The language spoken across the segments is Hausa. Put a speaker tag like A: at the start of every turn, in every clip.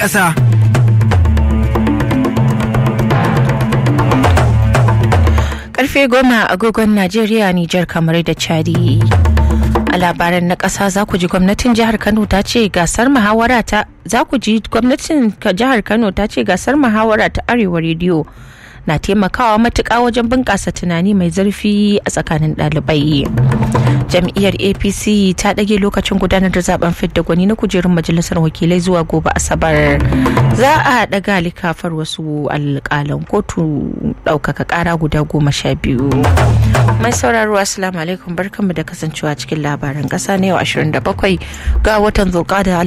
A: ƙasa.
B: Karfe goma agogon Najeriya, Nijar, kamar da Chadi. A labaran na ƙasa za ku ji gwamnatin jihar Kano ta ce gasar muhawara ta za ku ji gwamnatin jihar Kano ta ce gasar muhawara ta Arewa rediyo na taimakawa matuƙa wajen bunƙasa tunani mai zurfi a tsakanin ɗalibai. jam'iyyar apc ta ɗage lokacin gudanar da zaben fidda gwani na kujerun majalisar wakilai zuwa gobe asabar za a ɗaga likafar wasu alƙalan kotu ɗaukaka ƙara guda goma sha biyu mai sauraro assalamu alaikum barkanmu da kasancewa cikin labaran ƙasa na yau 27 ga watan zulƙada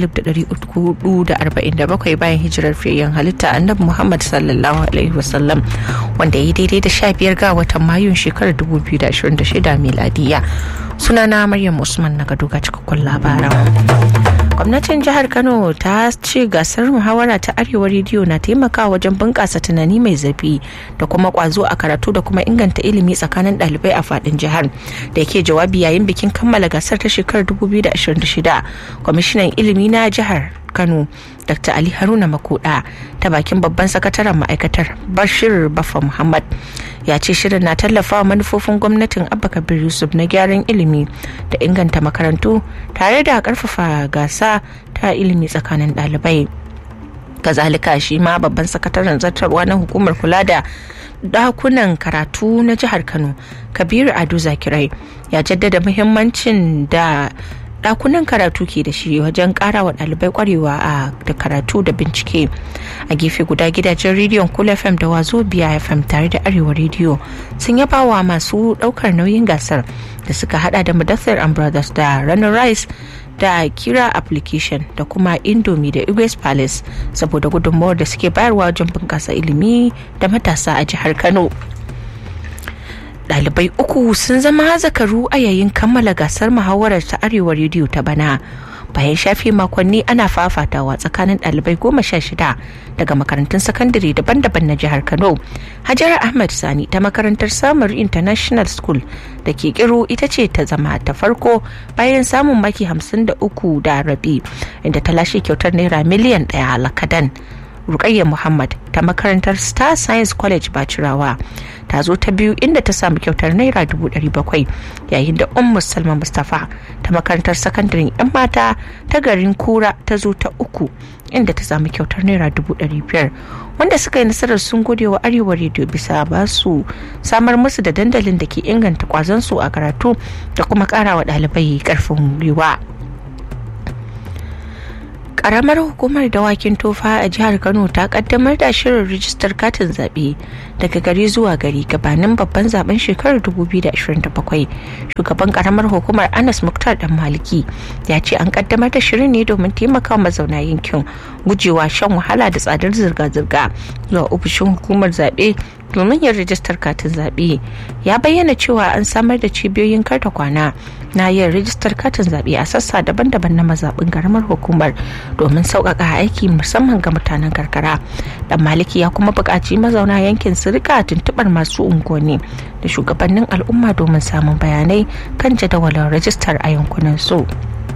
B: 1447 bayan hijirar fiyayyen halitta annabi muhammad sallallahu alaihi wasallam wanda ya daidai da 15 ga watan mayun shekarar 2026 miladiya sunana maryam usman na gaduga cikakkun labaran gwamnatin jihar kano ta ce gasar muhawara ta arewa rediyo na taimakawa wajen bunƙasa tunani mai zafi da kuma ƙwazo a karatu da kuma inganta ilimi tsakanin ɗalibai a faɗin jihar da yake jawabi yayin bikin kammala gasar ta shekarar 2026 kwamishinan ilimi na jihar kano dr ali haruna makuda ta bakin babban sakataren ma'aikatar bashir bafa muhammad ya ce shirin na tallafawa manufofin gwamnatin abba kabir yusuf na gyaran ilimi da inganta makarantu tare da karfafa gasa ta ilimi tsakanin ɗalibai kazalika shi ma babban sakataren zartarwa na hukumar kula da dakunan karatu na jihar kano kabiru ado zakirai ya jaddada muhimmancin da dakunan karatu ke da shi wajen kara wa dalibai kwarewa a da karatu da bincike a gefe guda gidajen rediyon cool fm da wazo biya fm tare da arewa rediyo sun yaba wa masu daukar nauyin gasar da suka hada da mudassir and brothers da runner rice da kira application da kuma indomie da igwes palace saboda gudunmawar da suke bayarwa wajen bunkasa ilimi da matasa a jihar kano Ɗalibai uku sun zama zakaru a yayin kammala gasar muhawarar ta arewa rediyo ta bana bayan shafe makonni ana fafatawa tsakanin ɗalibai goma sha shida daga makarantun sakandare daban-daban na jihar kano hajara ahmad sani ta makarantar samar international school da ke kiro ita ce ta zama ta farko bayan samun maki hamsin da uku da rabi inda ta lashe kyautar naira miliyan ɗaya lakadan rukayya muhammad ta makarantar star science college bacirawa ta zo ta biyu inda ta samu kyautar naira dubu ɗari bakwai yayin da ummu salma mustapha ta makarantar sakandaren yan mata ta garin kura ta zo ta uku inda ta samu kyautar naira dubu ɗari biyar wanda suka yi nasarar sun gode wa arewa rediyo bisa ba su samar musu da dandalin da ke inganta kwazon su a karatu da kuma ƙara wa ɗalibai ƙarfin gwiwa. karamar hukumar dawakin tofa a jihar kano ta kaddamar da shirin rijistar katin zaɓe daga gari zuwa gari gabanin babban zaben shekarar 2027 shugaban karamar hukumar anas muktar dan maliki ya ce an kaddamar da shirin ne domin taimaka mazauna yankin gujewa shan wahala da tsadar zirga-zirga zuwa ofishin hukumar zaɓe domin yin rijistar katin zaɓe ya bayyana cewa an samar da cibiyoyin karta kwana na yin rijistar katin zaɓe a sassa daban-daban na mazaɓin garamar hukumar domin sauƙaƙa aiki musamman ga mutanen karkara dan maliki ya kuma buƙaci mazauna yankin su rika tuntuɓar masu unguwanni da shugabannin al'umma domin samun bayanai kan jadawalin rijistar a yankunan su.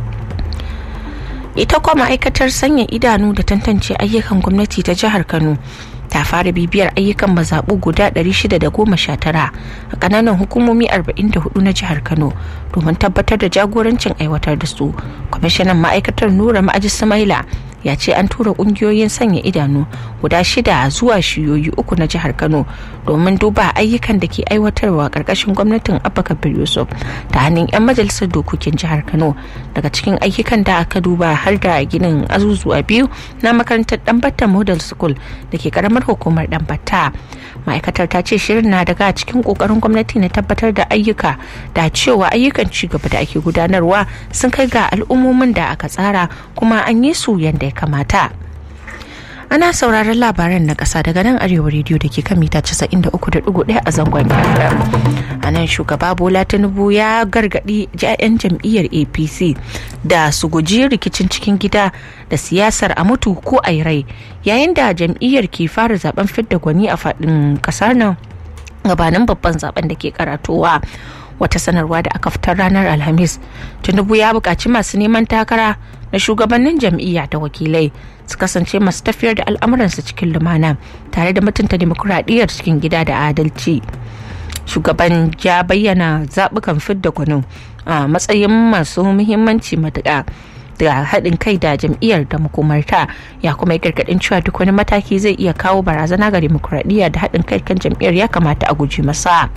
B: ita kuma ma'aikatar sanya idanu da tantance ayyukan gwamnati ta jihar kano ta fara bibiyar ayyukan mazaɓu guda 619 a ƙananan hukumomi 44 na jihar kano domin tabbatar da jagorancin aiwatar da su kwamishinan ma'aikatar nura ma'aji samaila ya ce an tura kungiyoyin sanya idanu guda shida zuwa shiyoyi uku na jihar kano domin duba ayyukan da ke aiwatarwa karkashin gwamnatin abba kabir yusuf ta hannun 'yan majalisar dokokin jihar kano daga cikin ayyukan da aka duba har da ginin azuzuwa biyu na makarantar danbatta model school da ke karamar hukumar danbatta ma'aikatar ta ce shirin na daga cikin kokarin gwamnati na tabbatar da ayyuka da cewa ayyukan ci gaba da ake gudanarwa sun kai ga al'ummomin da aka tsara kuma an yi su yadda ya kamata ana sauraron labaran na ƙasa daga nan arewa rediyo da ke kan mita 93.1 a zangon fm a nan shugaba bola tinubu ya gargaɗi 'ya'yan jam'iyyar apc da su guji rikicin cikin gida da siyasar a mutu ko a rai yayin da jam'iyyar ke fara zaben fidda gwani a faɗin ƙasar nan gabanin babban zaben da ke karatowa wata sanarwa da aka fitar ranar alhamis tinubu ya buƙaci masu neman takara na shugabannin jam'iyya da wakilai su kasance masu tafiyar da al'amuransu cikin lumana tare da mutunta demokuraɗiyyar cikin gida da adalci shugaban ya bayyana zaɓukan fidda gwano a matsayin masu muhimmanci matuƙa da haɗin kai da jam'iyyar da makomarta ya kuma yi gargaɗin cewa duk wani mataki zai iya kawo barazana ga demokuraɗiyya da haɗin kai kan jam'iyyar ya kamata a guji masa.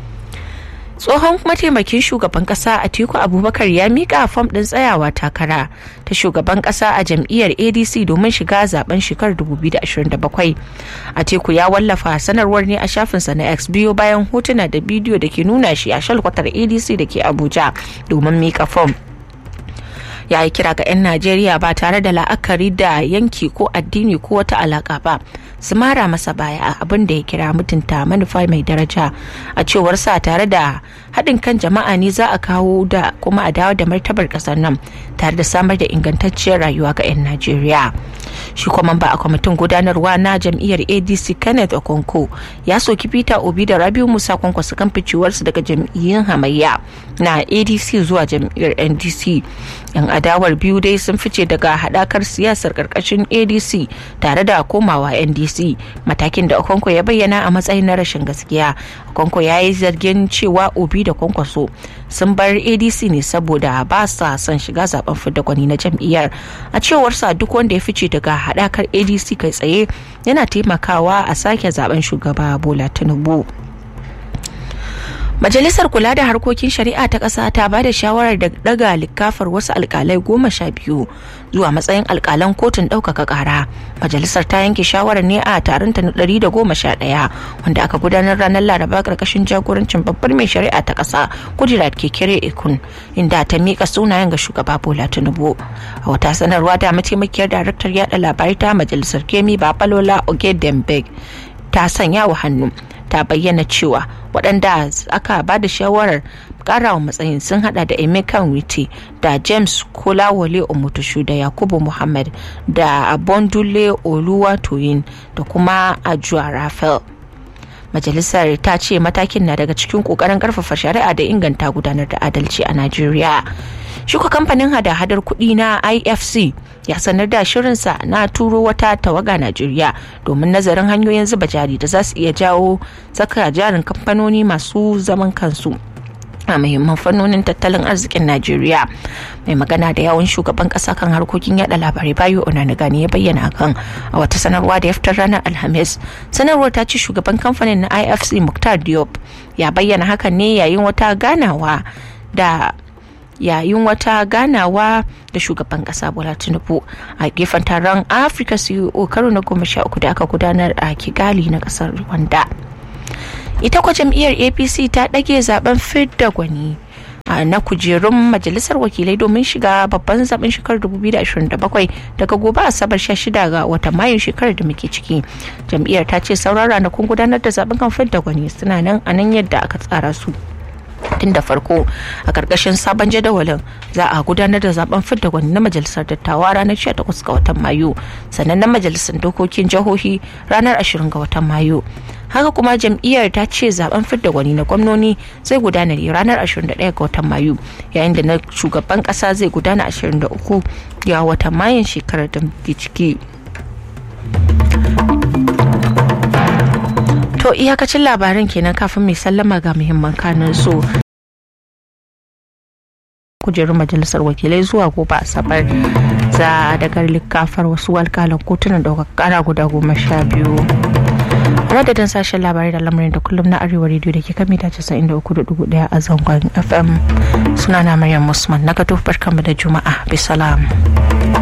B: tsohon mataimakin shugaban kasa atiku abubakar ya mika fam din tsayawa takara ta shugaban kasa a jam'iyyar adc domin shiga zaben shekarar 2027 atiku ya wallafa sanarwar ne a shafinsa na x biyu bayan hotuna da bidiyo da ke nuna shi a shalkwatar adc da ke abuja domin mika fam ya yi kira ga 'yan najeriya ba tare da la'akari da yanki ko addini ko wata alaka ba su mara masa baya a abin da ya kira mutunta manufa mai daraja a cewar sa tare da haɗin kan jama'a ne za a kawo da kuma a dawo da martabar ƙasar nan tare da samar da ingantacciyar rayuwa ga 'yan najeriya shi kuma ba a kwamitin gudanarwa na jam'iyyar adc kenneth okonko ya soki peter obi da rabiu musa kwankwaso kan ficewarsu daga jam'iyyun hamayya na adc zuwa jam'iyyar ndc yan adawar biyu dai sun fice daga haɗakar siyasar ƙarƙashin adc tare da komawa ndc matakin da okonko ya bayyana a matsayin na rashin gaskiya okonko ya yi zargin cewa obi da kwankwaso sun bar adc ne saboda ba sa son shiga zaben fidda gwani na jam'iyyar a cewarsa duk wanda ya fice daga haɗakar adc kai tsaye yana taimakawa a sake zaben shugaba bola tinubu Majalisar kula da harkokin shari'a ta ƙasa ta ba da shawarar da daga likafar wasu alkalai goma sha biyu zuwa matsayin alkalan kotun ɗaukaka ƙara. Majalisar ta yanke shawarar ne a taronta na ɗari da goma sha ɗaya wanda aka gudanar ranar Laraba ƙarƙashin jagorancin babbar mai shari'a ta ƙasa Kudirat Kekere Ekun inda ta miƙa sunayen ga shugaba Bola Tinubu. A wata sanarwa da mataimakiyar daraktar yaɗa labarai ta majalisar Kemi Babalola Ogedembeg ta sanya wa hannu ta bayyana cewa waɗanda aka ba da shawarar karawa matsayin sun hada da emeka witi da james kolawole omotushu da yakubu muhammad da abondule oluwatoyin da kuma ajuwa rafael majalisar ta ce matakin na daga cikin kokarin karfafa shari'a da inganta gudanar da adalci a najeriya shuka kamfanin hada-hadar kuɗi na ifc ya sanar da shirinsa na turo wata tawaga najeriya domin nazarin hanyoyin zuba jari da za su iya jawo saka jarin kamfanoni masu zaman kansu a muhimman fannonin tattalin arzikin najeriya mai magana da yawon shugaban kasa kan harkokin yada labarai bayo onanigani ya bayyana hakan a wata sanarwa da ya fitar ranar alhamis sanarwar ta ce shugaban kamfanin na ifc muktar diop ya bayyana hakan ne yayin wata ganawa da yayin wata ganawa da shugaban kasa bola tinubu a gefen taron africa ceo karo na goma sha uku da aka gudanar a kigali na kasar rwanda ita kwa jam'iyyar apc ta ɗage zaben fidda gwani na kujerun majalisar wakilai domin shiga babban zaben shekarar 2027 daga gobe asabar 16 ga watan mayun shekarar da muke ciki jam'iyyar ta ce sauran ranakun gudanar da zaben kan fidda gwani suna nan a nan yadda aka tsara su tun da farko a karkashin sabon jadawalin za a gudanar da zaben fidda gwani na majalisar dattawa ranar 18 ga watan mayu sannan na majalisar dokokin jihohi ranar 20 ga watan mayu haka kuma jam'iyyar ta ce zaben fidda gwani na gwamnoni zai gudana ne ranar 21 ga watan mayu yayin da na shugaban kasa zai gudana 23 ga watan mayun shekarar da muke ciki To iyakacin labaran kenan kafin mai sallama ga muhimman kanin su. kujerun majalisar wakilai zuwa gobe asabar za a daga likafar wasu alkalan kotunan ɗaukar kara guda goma sha biyu madadin sashen labarai da lamarin da kullum na arewa rediyo da ke kan mita 93.1 a zangon fm sunana maryam musman na gato barkanmu da juma'a bisalam